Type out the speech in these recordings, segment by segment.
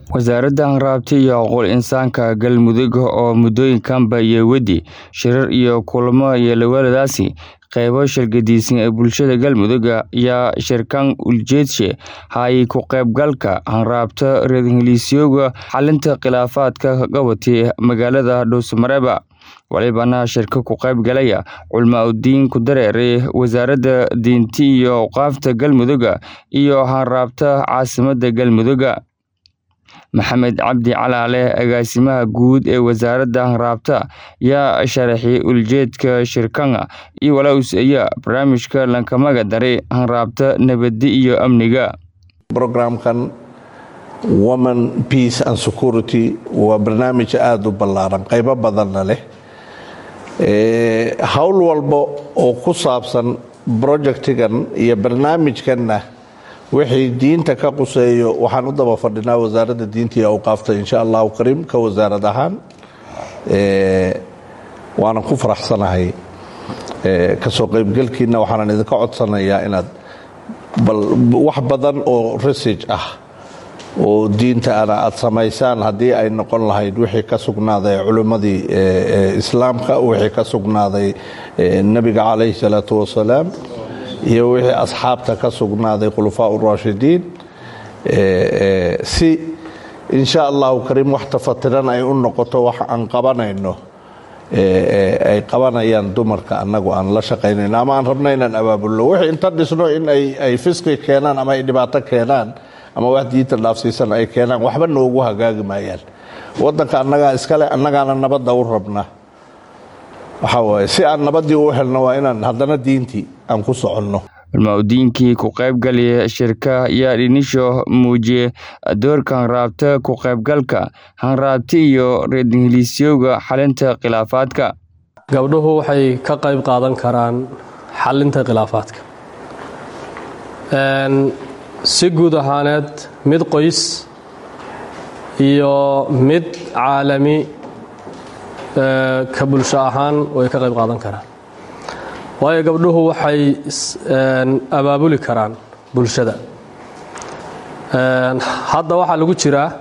wasaaradda hanraabta iyo xuquuqul insaanka galmudug oo muddooyinkanba iyo wedi shirar iyo kulamo yeelawaaladaasi qaybo shirgadiisan ee bulshada galmudug ayaa shirkan uljeedshe hay ku qaybgalka hanraabta reer ingiliisyoga xalinta khilaafaadka qabatay magaalada dhuusamareeba walibana shirka ku qayb galaya culmaa udiin ku dareeray wasaaradda diinti iyo awqaafta galmuduga iyo hanraabta caasimadda galmuduga maxamed cabdi calaale agaasimaha guud ee wasaaradda hanraabta yaa sharaxiyay uljeedka shirkanga iyo walaus ayaa barnaamijka lankamaga daray hanraabta nabaddi iyo amniga brograamkan woman peace and security waa barnaamij aada u ballaaran qaybo badanna leh howl walba oo ku saabsan projectigan iyo barnaamijkanna wixii diinta ka quseeyo waxaan u daba fadhinaa wasaaradda diinta iyo awqaafta insha allahu kariim ka wasaarad ahaan waanan ku faraxsanahay kasoo qaybgelkiina waxaanan idinka codsanayaa inaad bal wax badan oo research ah oo diinta ana aad samaysaan haddii ay noqon lahayd wixii ka sugnaaday culimmadii islaamka wixii ka sugnaaday nebiga calayhi salaatu wasalaam iyo wixii asxaabta ka sugnaaday khulafaa urashidiin si insha allahu kariim wax tafatiran ay u noqoto wax aan qabanayno ay qabanayaan dumarka annagu aan la shaqaynayno ama aan rabno inaan abaabulno wixii inta dhisno in ay fisqi keenaan ama ay dhibaato keenaan ama wax diinta dhaafsiisan ay keenaan waxba noogu hagaagi maayaan wadanka annagaa iskale annagaana nabadda u rabna waxaa waaye si aan nabaddii u helno waa inaan haddana diintii aan ku soconno culmaa-udiinkii ku qaybgalaya shirka ayaa dhinisho muujiyey doorka hanraabta ku qaybgalka hanraabta iyo reer ingiliisyowga xalinta khilaafaadka gabdhuhu waxay ka qayb qaadan karaan xalinta khilaafaadka si guud ahaaneed mid qoys iyo mid caalami ka bulsho ahaan way ka qayb qaadan karaan waayo gabdhuhu waxay abaabuli karaan bulshada hadda waxaa lagu jiraa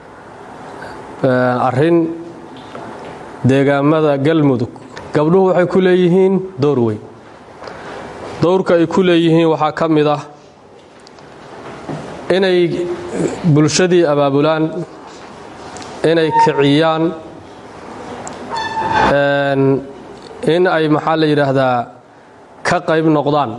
arin deegaamada galmudug gabdhuhu waxay ku leeyihiin dowr weyn dowrka ay ku leeyihiin waxaa ka mid ah inay bulshadii abaabulaan inay kiciyaan in ay maxaa la yidhaahdaa ka qayb noqdaan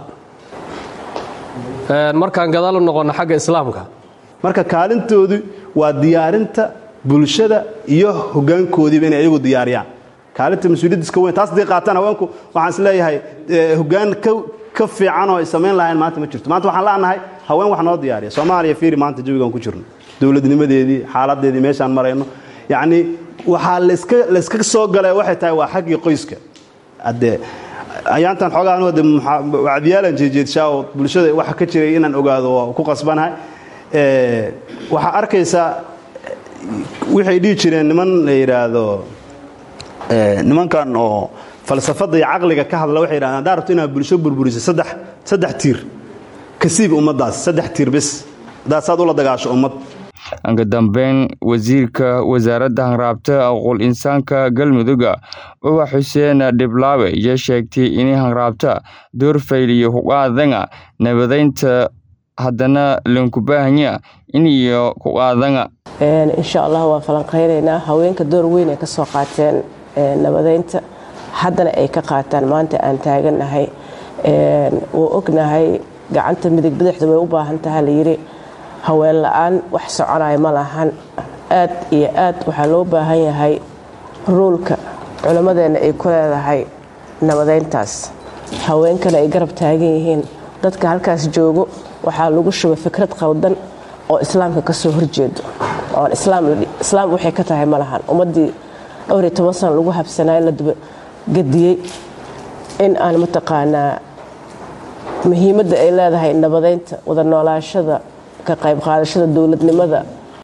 markaan gadaal u noqonno xagga islaamka marka kaalintoodu waa diyaarinta bulshada iyo hogaankoodiiba inay ayagu diyaariyaan kaalinta mas-uuliyadda iska weyn taas haddii qaataan haweenku waxaan is leeyahay hogaan ka fiican oo ay samayn lahayn maanta ma jirto maanta waxaan la'nahay haween wax noo diyaariya soomaaliya fiiri maanta jawigaan ku jirno dowladnimadeedii xaaladeedii meeshaan marayno yacnii waxaa layska soo gala waxay tahay waa xaggii qoyska haddee ayaantan xoogaan de wacdiyaalan jeejeedshaa oo bulshada waxa ka jiray inaan ogaado waa ku qasbanahay waxaa arkaysaa waxay dhihi jireen niman la yidhaahdo nimankan oo falsafadda iyo caqliga ka hadla waxay yidhahdeen haddaa rabto inaad bulsho burburiso saddex saddex tiir kasiib ummaddaas saddex tiir bis haddaad saad ula dagaasho ummad anka dambeyn wasiirka wasaaradda hanraabta aquul insaanka galmuduga uba xuseen dhiblaawe iyo sheegtay inay hanraabta doorfayliyo kuqaadanga nabadaynta haddana lankubahanya in iyo kuqaadanga insha allah waan falanqaynaynaa haweenka door weyn ay ka soo qaateen nabadaynta haddana ay ka qaataan maanta aan taagannahay wuu ognahay gacanta midig bidixda way u baahan taha layidhi haween la-aan wax soconaya ma lahan aad iyo aad waxaa loo baahan yahay ruulka culimmadeenna ay ku leedahay nabadayntaas haweenkana ay garab taagan yihiin dadka halkaas joogo waxaa lagu shubay fikrad qaldan oo islaamka ka soo horjeedo oon islaam waxay ka tahay ma lahan ummaddii dhowriyo toban sana lagu habsanaayo la dabagadiyey in aan mataqaanaa muhiimadda ay leedahay nabadaynta wada noolaashada ka qayb qaadashada dowladnimada